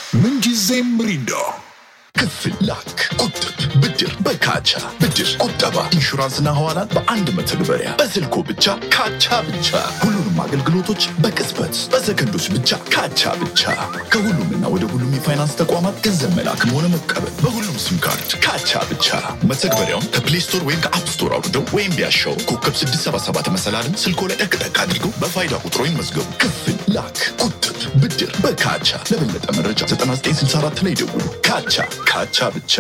ምንጊዜም ሚሪንዳ ክፍል ላክ፣ ቁጥብ፣ ብድር በካቻ ብድር፣ ቁጠባ፣ ኢንሹራንስና ሐዋላን በአንድ መተግበሪያ በስልኮ ብቻ ካቻ ብቻ። ሁሉንም አገልግሎቶች በቅጽበት በሰከንዶች ብቻ ካቻ ብቻ። ከሁሉምና ወደ ሁሉም የፋይናንስ ተቋማት ገንዘብ መላክም ሆነ መቀበል በሁሉም ሲም ካርድ ካቻ ብቻ። መተግበሪያውን ከፕሌይ ስቶር ወይም ከአፕ ስቶር አውርደው ወይም ቢያሻው ኮከብ 677 መሰላልን ስልኮ ላይ ጠቅጠቅ አድርገው በፋይዳ ቁጥሮ ይመዝገቡ። ክፍል ላክ፣ ቁጥብ፣ ብድር በካቻ። ለበለጠ መረጃ 9964 ላይ ደውሉ። ካቻ ካቻ ብቻ።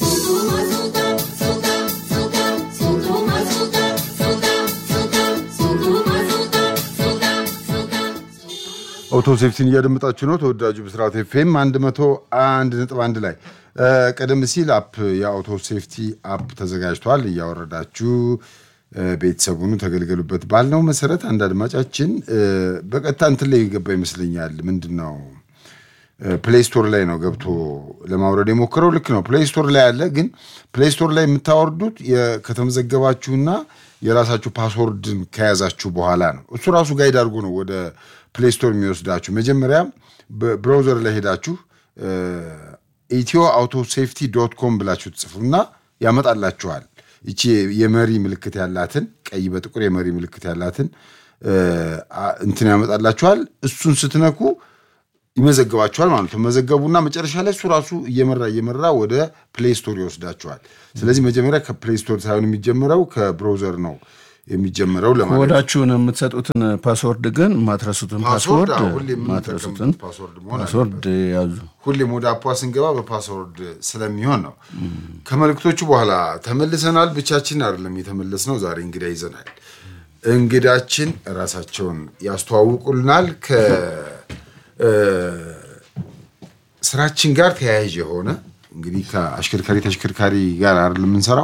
አውቶ ሴፍቲን እያደመጣችሁ ነው። ተወዳጁ ብስራት ኤፍኤም 101.1 ላይ ቀደም ሲል አፕ የአውቶ ሴፍቲ አፕ ተዘጋጅቷል። እያወረዳችሁ ቤተሰቡኑ ተገልገሉበት ባልነው መሰረት አንድ አድማጫችን በቀጥታ እንትን ላይ የገባ ይመስለኛል። ምንድን ነው ፕሌይ ስቶር ላይ ነው ገብቶ ለማውረድ የሞከረው። ልክ ነው፣ ፕሌይ ስቶር ላይ አለ። ግን ፕሌይ ስቶር ላይ የምታወርዱት ከተመዘገባችሁና የራሳችሁ ፓስወርድን ከያዛችሁ በኋላ ነው። እሱ ራሱ ጋይድ አድርጎ ነው ወደ ፕሌይ ስቶር የሚወስዳችሁ። መጀመሪያ በብራውዘር ላይ ሄዳችሁ ኢትዮ አውቶ ሴፍቲ ዶት ኮም ብላችሁ ትጽፉና ያመጣላችኋል። ይቺ የመሪ ምልክት ያላትን ቀይ በጥቁር የመሪ ምልክት ያላትን እንትን ያመጣላችኋል። እሱን ስትነኩ ይመዘግባችኋል ማለት ነው። መዘገቡና መጨረሻ ላይ እሱ ራሱ እየመራ እየመራ ወደ ፕሌይ ስቶር ይወስዳችኋል። ስለዚህ መጀመሪያ ከፕሌይ ስቶር ሳይሆን የሚጀምረው ከብራውዘር ነው የሚጀምረው ለማለት ወዳችሁን የምትሰጡትን ፓስወርድ ግን ማትረሱትን ፓስወርድ ፓስወርድ አዎ፣ ሁሌ የምንጠቀምበት ማትረሱትን ፓስወርድ መሆን ፓስወርድ ያዙ። ሁሌም ወደ አፓ ስንገባ በፓስወርድ ስለሚሆን ነው። ከመልእክቶቹ በኋላ ተመልሰናል። ብቻችን አይደለም የተመለስ ነው። ዛሬ እንግዳ ይዘናል። እንግዳችን ራሳቸውን ያስተዋውቁልናል። ከስራችን ጋር ተያያዥ የሆነ እንግዲህ ከአሽከርካሪ ተሽከርካሪ ጋር አይደለም የምንሰራው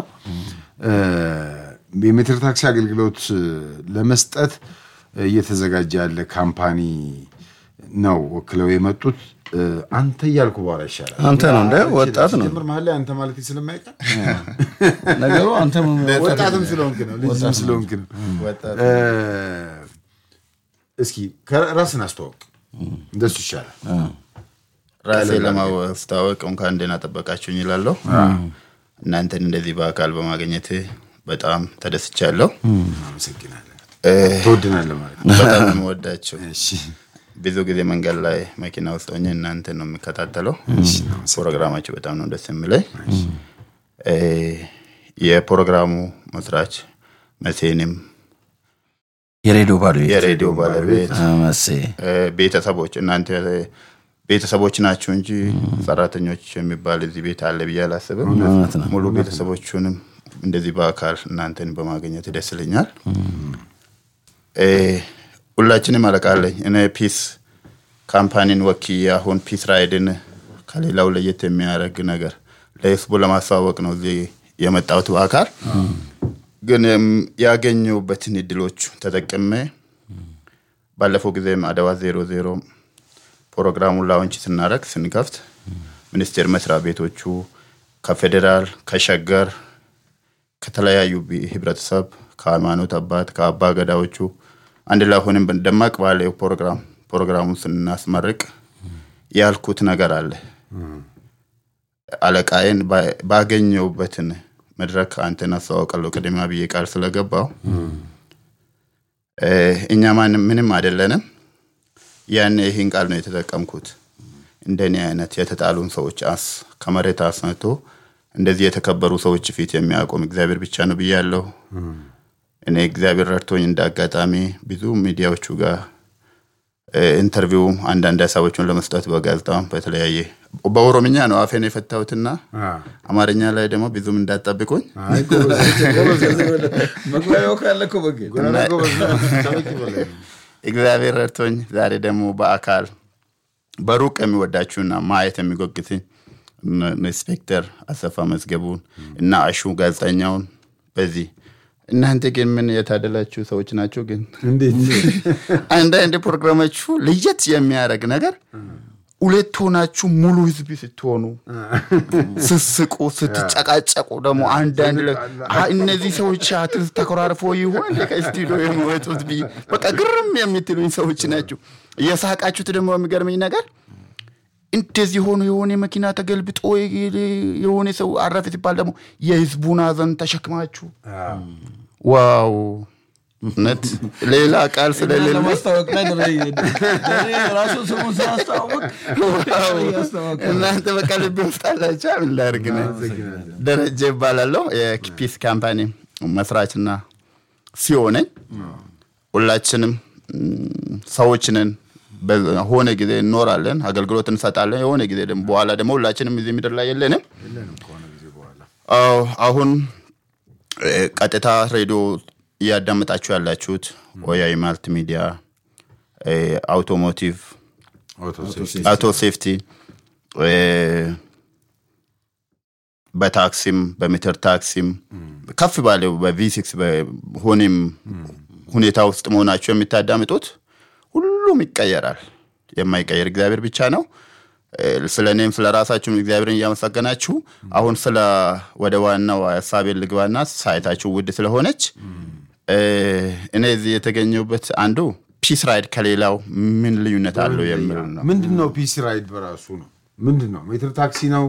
የሜትር ታክሲ አገልግሎት ለመስጠት እየተዘጋጀ ያለ ካምፓኒ ነው ወክለው የመጡት። አንተ እያልኩ በኋላ ይሻላል። አንተ ነው እንደ ወጣት ነው ሲጀምር መሀል ላይ አንተ ማለት ስለማይቀር ነገሩ። አንተም ወጣትም ስለሆንክ ነው ልጅም ስለሆንክ ነው። እ፣ እስኪ ራስን አስተዋውቅ፣ እንደሱ ይሻላል። ራሴ ለማስታወቅ እንኳን ደህና ጠበቃችሁኝ ይላለሁ። እናንተን እንደዚህ በአካል በማግኘት በጣም ተደስቻለሁ። አመሰግናለን። ትወድናለህ ማለት ነው። በጣም ነው የምወዳችሁ። እሺ፣ ብዙ ጊዜ መንገድ ላይ መኪና ውስጥ ሆኜ እናንተን ነው የሚከታተለው። ፕሮግራማችሁ በጣም ነው ደስ የሚለኝ። እ፣ የፕሮግራሙ መስራች መሴንም የሬዲዮ ባለቤት የሬዲዮ ባለቤት መሴ እ፣ ቤተሰቦች እናንተ ቤተሰቦች ናችሁ እንጂ ሰራተኞች የሚባል እዚህ ቤት አለ ብዬ አላስብም። እውነት ነው። ሙሉ ቤተሰቦቹንም እንደዚህ በአካል እናንተን በማግኘት ደስ ይለኛል። እ፣ ሁላችንም አለቃለኝ እኔ ፒስ ካምፓኒን ወኪዬ አሁን ፒስ ራይድን ከሌላው ለየት የሚያደርግ ነገር ለህዝቡ ለማስተዋወቅ ነው እዚህ የመጣሁት በአካል ግን እም፣ ያገኘሁበትን እድሎች ተጠቅሜ ባለፈው ጊዜም አድዋ ዜሮ ዜሮ ፕሮግራሙን ላውንች ስናደርግ ስንከፍት ሚኒስቴር መስሪያ ቤቶቹ ከፌዴራል ከሸገር ከተለያዩ ቢ- ህብረተሰብ ከሃይማኖት አባት ከአባ ገዳዎቹ አንድ ላይ ሆነን ደማቅ ባለ ፕሮግራም ፕሮግራሙን ስናስመርቅ ያልኩት ነገር አለ። አለቃዬን ባ- ባገኘሁበትን መድረክ አንተን አስተዋውቃለሁ ቅድሚያ ብዬ ቃል ስለገባው እ፣ እኛ ማንም ምንም አይደለንም። ያን ይህን ቃል ነው የተጠቀምኩት። እንደኔ አይነት የተጣሉን ሰዎች አስ ከመሬት አስነቶ እንደዚህ የተከበሩ ሰዎች ፊት የሚያቆም እግዚአብሔር ብቻ ነው ብያለሁ። እኔ እግዚአብሔር ረድቶኝ እንደ አጋጣሚ ብዙ ሚዲያዎቹ ጋር እ፣ ኢንተርቪው አንዳንድ ሀሳቦችን ለመስጠት በጋዜጣም በተለያየ በኦሮምኛ ነው አፌን የፈታሁትና አማርኛ ላይ ደግሞ ብዙም እንዳጠብቁኝ አይ ጎበዝ፣ ጎበዝ፣ መግባቢያው ካለ እኮ በግ ጎበዝ፣ ጎበዝ ነው። ከበቂ በላይ ነው። እግዚአብሔር ረድቶኝ ዛሬ ደግሞ በአካል በሩቅ የሚወዳችሁና ማየት የሚጎግትኝ እነ ኢንስፔክተር አሰፋ መዝገቡን እና አሹ ጋዜጠኛውን በዚህ እናንተ ግን ምን የታደላችሁ ሰዎች ናቸው። ግን እንዴት አንዳንድ ፕሮግራሞቹ ለየት የሚያደርግ ነገር ሁለት ሆናችሁ ሙሉ ህዝብ ስትሆኑ ስስቁ ስትጨቃጨቁ ደግሞ አንዳንድ ለ- አ- እነዚህ ሰዎች አትል ተኮራርፎ ይሆን ከስቱዲዮ የሚወጡት ብዬ በቃ ግርም የምትሉኝ ሰዎች ናቸው። እየሳቃችሁት ደግሞ የሚገርመኝ ነገር እንደዚህ ሆኖ የሆነ መኪና ተገልብጦ የሆነ ሰው አረፈ ሲባል ደግሞ የህዝቡን ሀዘን ተሸክማችሁ ዋው እውነት ሌላ ቃል ስለሌለ ለማስታወቅ ላይ ራሱ ስሙን ስላስተዋወቅ እያስተዋወቅ እናንተ በቃ ልቤ ውስጥ አላችሁ። ምን ላድርግ ነው? ደረጀ ይባላለሁ የፒስ ካምፓኒ መስራችና ሲሆነኝ ሁላችንም ም፣ ሰዎች ነን። በሆነ ጊዜ እንኖራለን፣ አገልግሎት እንሰጣለን። የሆነ ጊዜ ደግሞ በኋላ ደግሞ ሁላችንም እዚህ ምድር ላይ የለንም። አዎ፣ አሁን እ፣ ቀጥታ ሬዲዮ እያዳመጣችሁ ያላችሁት ኦያይ ማልቲ ሚዲያ እ፣ አውቶሞቲቭ አውቶ ሴፍቲ እ፣ በታክሲም በሜትር ታክሲም ከፍ ባለው በቪሲክስ በሆኔም ሁኔታ ውስጥ መሆናቸው የምታዳምጡት ሁሉም ይቀየራል። የማይቀየር እግዚአብሔር ብቻ ነው። እ፣ ስለ እኔም ስለ ራሳችሁም እግዚአብሔርን እያመሰገናችሁ አሁን ስለ ወደ ዋናው ሀሳቤን ልግባና ሳይታችሁ ውድ ስለሆነች እ፣ እኔ እዚህ የተገኘሁበት አንዱ ፒስ ራይድ ከሌላው ምን ልዩነት አለው የሚል ነው። ምንድን ነው ፒስ ራይድ በራሱ ነው ምንድን ነው ሜትር ታክሲ ነው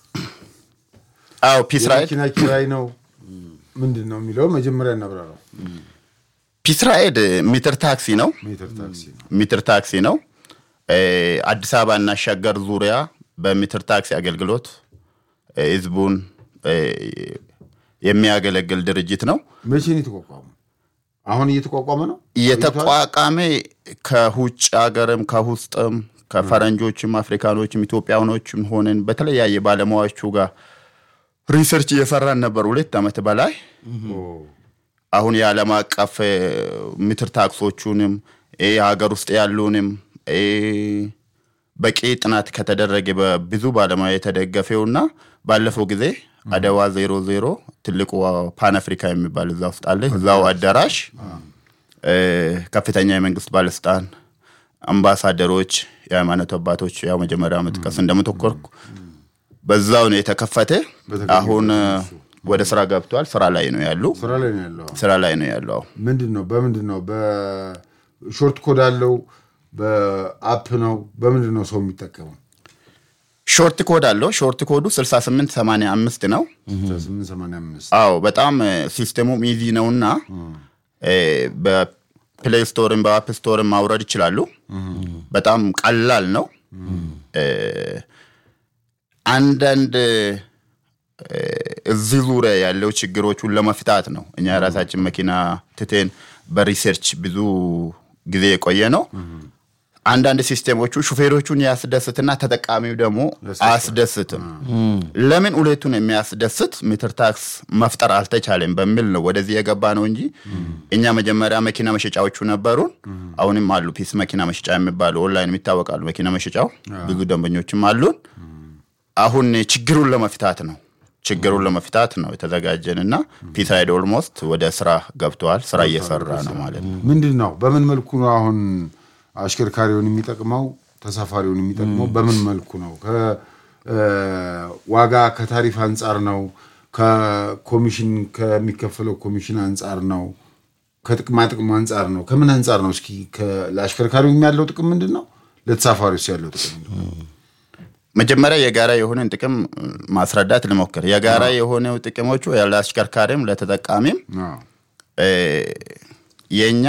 አዎ ፒስ ራይድ የመኪና ኪራይ ነው ምንድን ነው የሚለው መጀመሪያ እናብራራው ፒስ ራይድ ሜትር ታክሲ ነው። ሜትር ታክሲ ነው ሜትር ታክሲ ነው። እ፣ አዲስ አበባ እና ሸገር ዙሪያ በሜትር ታክሲ አገልግሎት እ፣ ህዝቡን እ፣ የሚያገለግል ድርጅት ነው። መቼ ነው የተቋቋመው አሁን እየተቋቋመ ነው የተቋቋመ ከውጭ ሀገርም ከውስጥም ከፈረንጆችም አፍሪካኖችም ኢትዮጵያኖችም ሆነን በተለያየ ባለሙያዎቹ ጋር ሪሰርች እየሰራን ነበር ሁለት ዓመት በላይ አሁን የዓለም አቀፍ እ፣ ምትር ታክሶቹንም እ፣ የሀገር ውስጥ ያሉንም እ፣ በቂ ጥናት ከተደረገ በብዙ ባለሙያ የተደገፈውና ባለፈው ጊዜ አደዋ ዜሮ ዜሮ ትልቁ ፓን አፍሪካ የሚባል እዛ ውስጥ አለ። እዛው አዳራሽ እ፣ ከፍተኛ የመንግስት ባለስልጣን፣ አምባሳደሮች፣ የሃይማኖት አባቶች ያው መጀመሪያ መጥቀስ እንደምትኮርኩ በዛው ነው የተከፈተ። በተገኘበት አሁን እ፣ ወደ ስራ ገብቷል። ስራ ላይ ነው ያሉ ስራ ላይ ነው ያለው ስራ ላይ ነው ያለው። አሁን ምንድን ነው በምንድን ነው በሾርት ኮድ አለው በአፕ ነው በምንድን ነው ሰው የሚጠቀመው ሾርት ኮድ አለው። ሾርት ኮዱ 6885 ነው። 885 አዎ በጣም እ፣ ሲስተሙም ኢዚ ነውና እ፣ በፕሌይ ስቶርም በአፕ ስቶርም ማውረድ ይችላሉ። በጣም ቀላል ነው። እ፣ አንዳንድ እ፣ እዚህ ዙሪያ ያለው ችግሮቹን ለመፍታት ነው እኛ የራሳችን መኪና ትቴን በሪሰርች ብዙ ጊዜ የቆየ ነው። አንዳንድ ሲስቴሞቹ ሹፌሮቹን ያስደስትና ተጠቃሚው ደግሞ አያስደስትም። ለምን ሁለቱን የሚያስደስት ሜትር ታክስ መፍጠር አልተቻለም በሚል ነው ወደዚህ የገባ ነው እንጂ እኛ መጀመሪያ መኪና መሸጫዎቹ ነበሩን። አሁንም አሉ። ፒስ መኪና መሸጫ የሚባሉ ኦንላይን የሚታወቃሉ መኪና መሸጫው ብዙ ደንበኞችም አሉን። አሁን ችግሩን ለመፍታት ነው ችግሩን ለመፍታት ነው የተዘጋጀን እና ፒስ ራይድ ኦልሞስት ወደ ስራ ገብተዋል። ስራ እየሰራ ነው ማለት ነው። ምንድን ነው በምን መልኩ ነው አሁን አሽከርካሪውን የሚጠቅመው ተሳፋሪውን የሚጠቅመው በምን መልኩ ነው ከዋጋ ከታሪፍ አንጻር ነው ከኮሚሽን ከሚከፈለው ኮሚሽን አንጻር ነው ከጥቅማ ጥቅሙ አንጻር ነው ከምን አንጻር ነው እስኪ ከ- ለአሽከርካሪው ያለው ጥቅም ምንድን ነው ለተሳፋሪውስ ያለው ጥቅም ምንድን ነው? መጀመሪያ የጋራ የሆነን ጥቅም ማስረዳት ልሞክር። የጋራ የሆነው ጥቅሞቹ ለአሽከርካሪም ለተጠቃሚም አዎ። እ፣ የእኛ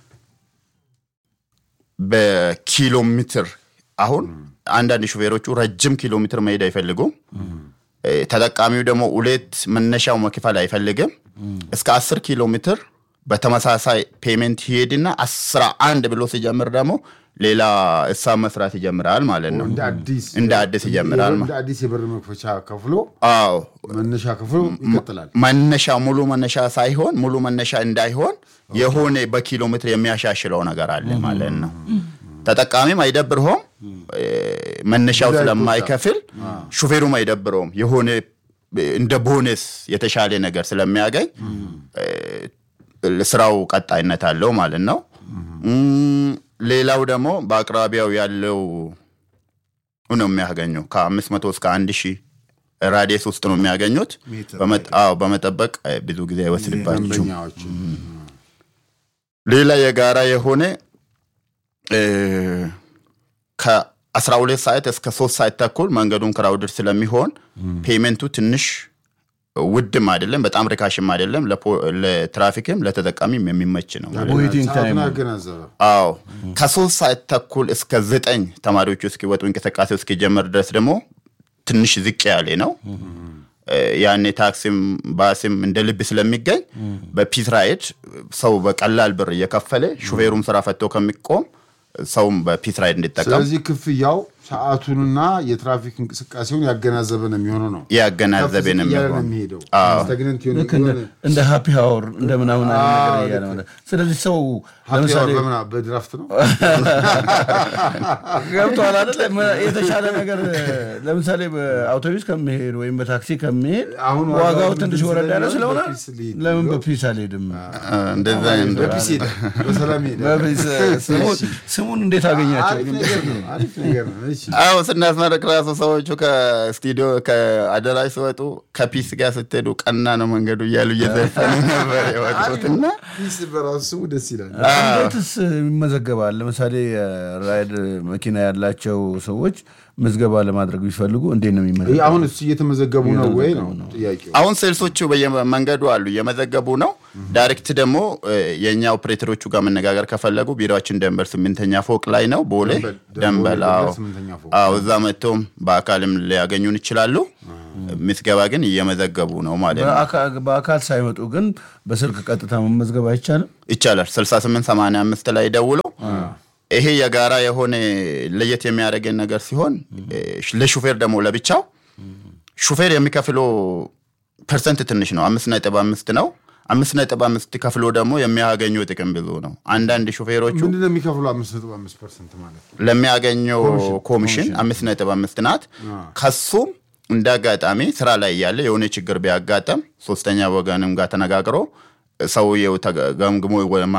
በኪሎ ሜትር አሁን አንዳንድ ሹፌሮቹ ረጅም ኪሎ ሜትር መሄድ አይፈልጉም። እ፣ ተጠቃሚው ደግሞ ሁለት መነሻው መክፈል አይፈልግም። እስከ አስር ኪሎ ሜትር በተመሳሳይ ፔሜንት ይሄድና አስራ አንድ ብሎ ሲጀምር ደግሞ ሌላ እሳብ መስራት ይጀምራል ማለት ነው። እንደ አዲስ እንደ አዲስ ይጀምራል እንደ አዲስ የብር መክፈቻ ከፍሎ አዎ መነሻ ከፍሎ ይቀጥላል መነሻ ሙሉ መነሻ ሳይሆን ሙሉ መነሻ እንዳይሆን የሆነ በኪሎ ሜትር የሚያሻሽለው ነገር አለ ማለት ነው። ተጠቃሚም አይደብርሆም እ፣ መነሻው ስለማይከፍል ሹፌሩም አይደብረውም። የሆነ እ፣ እንደ ቦነስ የተሻለ ነገር ስለሚያገኝ እ፣ ስራው ቀጣይነት አለው ማለት ነው። እም፣ ሌላው ደግሞ በአቅራቢያው ያለው ነው የሚያገኘው ከአምስት መቶ እስከ አንድ ሺህ ራዲየስ ውስጥ ነው የሚያገኙት። በመጥ- አዎ፣ በመጠበቅ እ፣ ብዙ ጊዜ አይወስድባችሁም። ደንበኛዎች ሌላ የጋራ የሆነ እ፣ ከ- 12 ሰዓት እስከ 3 ሰዓት ተኩል መንገዱን ክራውድድ ስለሚሆን ፔመንቱ ትንሽ ውድም አይደለም፣ በጣም ርካሽም አይደለም። ለፖ- ለትራፊክም ለተጠቃሚም የሚመች ነው። ዌይቲንግ ታይም ሰዓቱን ያገናዘበ አዎ ከሶስት ሰዓት ተኩል እስከ ዘጠኝ ተማሪዎቹ እስኪወጡ እንቅስቃሴው እስኪጀመር ድረስ ደግሞ ትንሽ ዝቅ ያለ ነው። እ፣ ያኔ ታክሲም ባስም እንደ ልብ ስለሚገኝ በፒስ ራይድ ሰው በቀላል ብር እየከፈለ ሹፌሩም ስራ ፈቶ ከሚቆም ሰውም በፒስ ራይድ እንዲጠቀም ስለዚህ ክፍያው ሰዓቱንና የትራፊክ እንቅስቃሴውን ያገናዘበ ነው የሚሆነው ነው ያገናዘበ ነው ከፍ እያለ ነው የሚሆነው። የሚሄደው አዎ። ስታግነንት የሆነ ልክ እንደ- እንደ ሃፒ ሀወር እንደ ምናምን አይነት አዎ፣ ነገር እያለ ልክ ማለት ስለዚህ ሰው ሀፒ ለምሳሌ አወር በምና በድራፍት ነው ገብቷል አይደለ? መ- የተሻለ ነገር ለምሳሌ በአውቶቡስ ከሚሄድ ወይም በታክሲ ከሚሄድ አሁን ዋጋው ዋጋው ትንሽ ምንድን ወረድ ያለ ስለሚሆን ስለሆነ በፒስ ልሂድ ለምን ብሎ- በፒስ አልሄድም? እ፣ እንደዛ አይነት በፒስ ሄደ በሰላም ሄደ በፒስ ስሙን- ስሙን እንዴት አገኛቸው? አሪፍ ነገር ነው አሪፍ ነገር ነው እሺ አዎ ስናስመረቅ ራሱ ሰዎቹ ከስቱዲዮ ከአዳራሽ ሲወጡ ከፒስ ጋር ስትሄዱ ቀና ነው መንገዱ እያሉ እየዘፈኑ ነበር የወጡትና ፒስ በራሱ ስሙ ደስ ይላል እንዴትስ ይመዘገባል? ለምሳሌ ራይድ መኪና ያላቸው ሰዎች ምዝገባ ለማድረግ ቢፈልጉ እንዴት ነው የሚመዘገበው? ይህ አሁን እሱ እየተመዘገቡ ነው ወይ ነው ጥያቄው አሁን ሴልሶቹ በየመንገዱ አሉ እየመዘገቡ ነው። ዳይሬክት ደግሞ እ፣ የእኛ ኦፕሬተሮቹ ጋር መነጋገር ከፈለጉ ቢሮችን ደንበል ስምንተኛ ፎቅ ላይ ነው ቦሌ ደንበል፣ ደንበል። አዎ ደንበል ስምንተኛ ፎቅ። አዎ፣ እዛ መጥቶም በአካልም ሊያገኙን ይችላሉ። ምዝገባ ግን እየመዘገቡ ነው ማለት ነው። በአካ- በአካል ሳይመጡ ግን በስልክ ቀጥታ መመዝገብ አይቻልም? ይቻላል 6885 ላይ ደውለው ይሄ የጋራ የሆነ ለየት የሚያደርገን ነገር ሲሆን እ፣ ለሹፌር ደግሞ ለብቻው ሹፌር የሚከፍለው ፐርሰንት ትንሽ ነው። አምስት ነጥብ አምስት ነው። አምስት ነጥብ አምስት ከፍሎ ደግሞ የሚያገኘው ጥቅም ብዙ ነው። አንዳንድ ሹፌሮቹ ምንድን ነው የሚከፍሉ አምስት ነጥብ አምስት ፐርሰንት ማለት ነው ለሚያገኘው ኮሚሽን አምስት ነጥብ አምስት ናት። ከሱም እንደ አጋጣሚ ስራ ላይ እያለ የሆነ ችግር ቢያጋጠም ሶስተኛ ወገንም ጋር ተነጋግሮ ሰውየው ተገምግሞ ወማ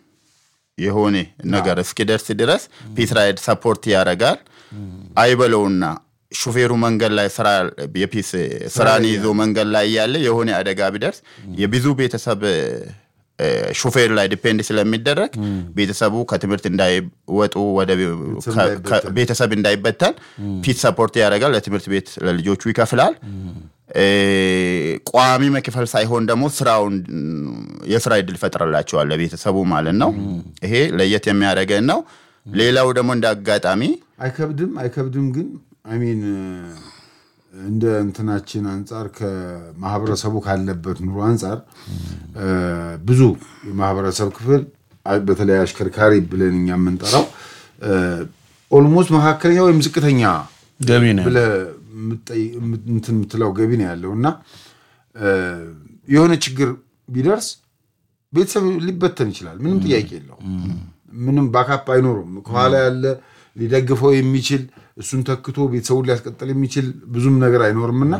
የሆነ ነገር እስኪደርስ ድረስ ፒስ ራይድ ሰፖርት ያደርጋል። አይበለውና ሹፌሩ መንገድ ላይ ስራ የፒስ ስራን ይዞ መንገድ ላይ እያለ የሆነ አደጋ ቢደርስ የብዙ ቤተሰብ እ፣ ሹፌር ላይ ዲፔንድ ስለሚደረግ ቤተሰቡ ከትምህርት እንዳይወጡ ወደ ከ- ከ- ቤተሰብ እንዳይበተን ፒስ ሰፖርት ያደርጋል። ለትምህርት ቤት ለልጆቹ ይከፍላል። እ፣ ቋሚ መክፈል ሳይሆን ደግሞ ስራውን የስራ እድል ፈጥረላቸዋል ለቤተሰቡ ማለት ነው። ይሄ ለየት የሚያደርገን ነው። ሌላው ደግሞ እንደ አጋጣሚ አይከብድም አይከብድም ግን አሚን እንደ እንትናችን አንጻር ከማህበረሰቡ ካለበት ኑሮ አንጻር እ፣ ብዙ የማህበረሰብ ክፍል አ- በተለይ አሽከርካሪ ብለን እኛ የምንጠራው ኦልሞስት መካከለኛ ወይም ዝቅተኛ ገቢ ነው ብለህ የምትጠይ- የምት- እንትን የምትለው ገቢ ነው ያለው እና እ፣ የሆነ ችግር ቢደርስ ቤተሰብ ሊበተን ይችላል። ምንም ጥያቄ የለው። ምንም ባካፕ አይኖሩም። ከኋላ ያለ ሊደግፈው የሚችል እሱን ተክቶ ቤተሰቡን ሊያስቀጥል የሚችል ብዙም ነገር አይኖርም እና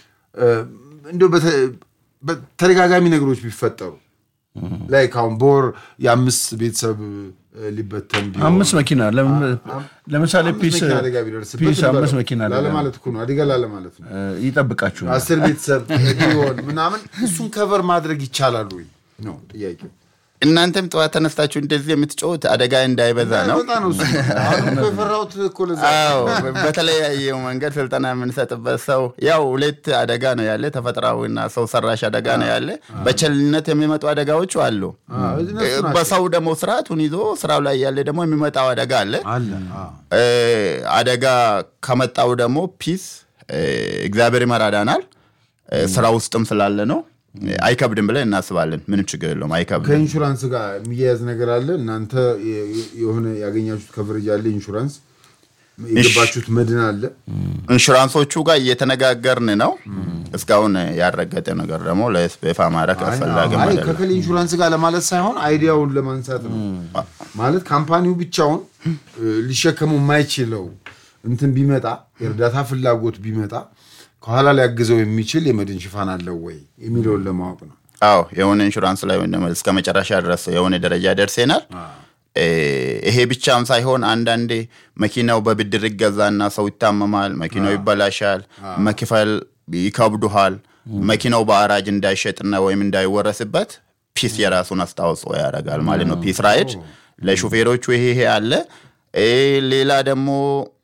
እንዲያው በተ- በተደጋጋሚ ነገሮች ቢፈጠሩ ላይ ካሁን በወር የአምስት ቤተሰብ እ፣ ሊበተን ቢሆን አምስት መኪና ለም- ለምሳሌ አምስት ፒስ መኪና አደጋ ቢደርስበት ፒስ አምስት እንበለው። መኪና አደጋ ላለማለት እኮ ነው አደጋ ላለማለት ነው እ፣ ይጠብቃችኋል። አስር ቤተሰብ ቢሆን ምናምን እሱን ከቨር ማድረግ ይቻላል ወይ ነው ጥያቄው። እናንተም ጠዋት ተነስታችሁ እንደዚህ የምትጫወት አደጋ እንዳይበዛ ነው። በጣም ነው እሱ። አሁን እኮ የፈራሁት እኮ ለዛ አዎ በተለያየው መንገድ ስልጠና የምንሰጥበት ሰው ያው ሁለት አደጋ ነው ያለ፣ ተፈጥሯዊና ሰው ሰራሽ አደጋ ነው ያለ። በቸልነት የሚመጡ አደጋዎቹ አሉ። አዎ፣ እነሱ ናቸው። በሰው ደግሞ ስርዓቱን ይዞ ስራው ላይ ያለ ደግሞ የሚመጣው አደጋ አለ። አለ አዎ። እ፣ አደጋ ከመጣው ደግሞ ፒስ እ፣ እግዚአብሔር ይመራዳናል። እ፣ ስራ ውስጥም ስላለ ነው እ፣ አይከብድም ብለን እናስባለን። ምንም ችግር የለውም፣ አይከብድም። ከኢንሹራንስ ጋር የሚያያዝ ነገር አለ። እናንተ የ- የሆነ ያገኛችሁት ከቨሬጅ አለ፣ ኢንሹራንስ የገባችሁት መድን አለ። ኢንሹራንሶቹ ጋር እየተነጋገርን ነው። እስካሁን ያረገጠ ነገር ደግሞ ለስፔፋ ማድረግ አስፈላጊ አይ አይደለም። ከከሌ ኢንሹራንስ ጋር ለማለት ሳይሆን አይዲያውን ለማንሳት ነው። ማለት ካምፓኒው ብቻውን እ፣ ሊሸከመው የማይችለው እንትን ቢመጣ የእርዳታ ፍላጎት ቢመጣ ከኋላ ሊያግዘው የሚችል የመድን ሽፋን አለው ወይ የሚለውን ለማወቅ ነው። አዎ የሆነ ኢንሹራንስ ላይ ወይም ደግሞ እስከ መጨረሻ ድረስ የሆነ ደረጃ ደርሰናል። እ፣ ይሄ ብቻም ሳይሆን አንዳንዴ መኪናው በብድር ይገዛና ሰው ይታመማል፣ መኪናው ይበላሻል፣ መክፈል ይከብዱሃል። መኪናው በአራጅ እንዳይሸጥና ወይም እንዳይወረስበት ፒስ የራሱን አስተዋጽኦ ያደርጋል ማለት ነው። ፒስ ራይድ ለሹፌሮቹ ይሄ ይሄ አለ። እ፣ ሌላ ደግሞ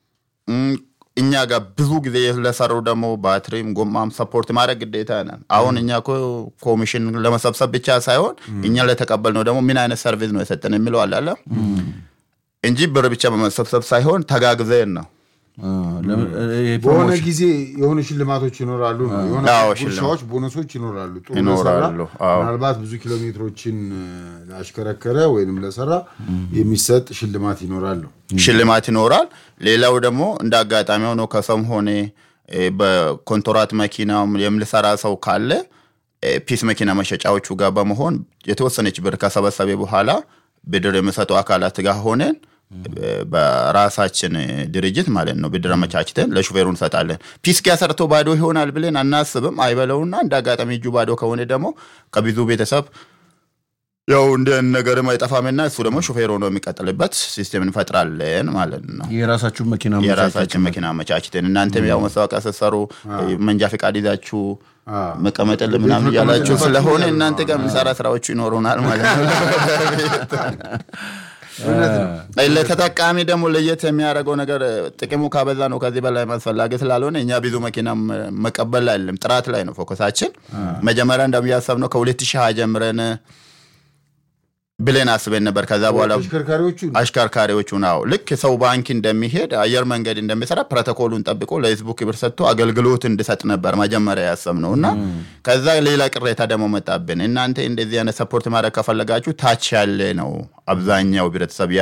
እም፣ እኛ ጋር ብዙ ጊዜ ለሰሩ ደግሞ ባትሪም ጎማም ሰፖርት ማድረግ ግዴታ ነን። አሁን እኛ እኮ ኮሚሽን ለመሰብሰብ ብቻ ሳይሆን እኛ ለተቀበል ነው ደግሞ ምን አይነት ሰርቪስ ነው የሰጠን የሚለው አለ አለ እንጂ ብር ብቻ በመሰብሰብ ሳይሆን ተጋግዘን ነው። አ፣ ለምን- ይሄ በሆነ ፕሮሞሽን ጊዜ የሆኑ ሽልማቶች ይኖራሉ ነው የሆነ አዎ፣ ጉርሻዎች፣ ቦነሶች ይኖራሉ። ጥሩ ይኖራሉ፣ ለሰራ አዎ። ምናልባት ብዙ ኪሎ ሜትሮችን እ፣ ላሽከረከረ ወይንም ለሰራ የሚሰጥ ሽልማት ይኖራሉ። ሽልማት ይኖራል። ሌላው ደግሞ እንደ አጋጣሚ ሆኖ ከሰውም ሆነ እ፣ በኮንትራት መኪናም የምልሰራ ሰው ካለ እ፣ ፒስ መኪና መሸጫዎቹ ጋር በመሆን የተወሰነች ብር ከሰበሰቤ በኋላ ብድር የሚሰጡ አካላት ጋር ሆነን እ፣ በራሳችን ድርጅት ማለት ነው ብድር አመቻችተን ለሹፌሩ እንሰጣለን። ፒስ ኪያ ሰርቶ ባዶ ይሆናል ብለን አናስብም። አይበለውና እንደ አጋጣሚ እጁ ባዶ ከሆነ ደግሞ ከብዙ ቤተሰብ ያው እንደ ነገርም አይጠፋምና እሱ ደግሞ ሾፌር ሆኖ የሚቀጥልበት ሲስቴም እንፈጥራለን ማለት ነው። የራሳችሁን መኪና የራሳችን መኪና አመቻችተን እናንተም ያው መስታወቂያ ስትሰሩ መንጃ ፈቃድ ይዛችሁ መቀመጥል ምናምን መቀመጥ እያላችሁ ያለባችሁ ስለሆነ እያሉ ነው። እናንተ ጋር የምንሰራ ስራዎቹ ይኖሩናል ማለት ነው። ለተጠቃሚ ደግሞ ለየት የሚያደርገው ነገር ጥቅሙ ካበዛ ነው ከዚህ በላይ አስፈላጊ ስላልሆነ እኛ ብዙ መኪና መቀበል ላይ አይደለም፣ ጥራት ላይ ነው ፎከሳችን። መጀመሪያ እንደሚያሰብነው ከ2020 ጀምረን ብለን አስበን ነበር። ከዛ በኋላ ተሽከርካሪዎቹ አሽከርካሪዎቹ ነው ልክ ሰው ባንክ እንደሚሄድ አየር መንገድ እንደሚሰራ ፕሮቶኮሉን ጠብቆ ለህዝቡ ክብር ሰጥቶ አገልግሎት እንድሰጥ ነበር መጀመሪያ ያሰብነው እና ከዛ ሌላ ቅሬታ ደግሞ መጣብን። እናንተ እንደዚህ አይነት ሰፖርት ማድረግ ከፈለጋችሁ ታች ያለ ነው አብዛኛው ህብረተሰብ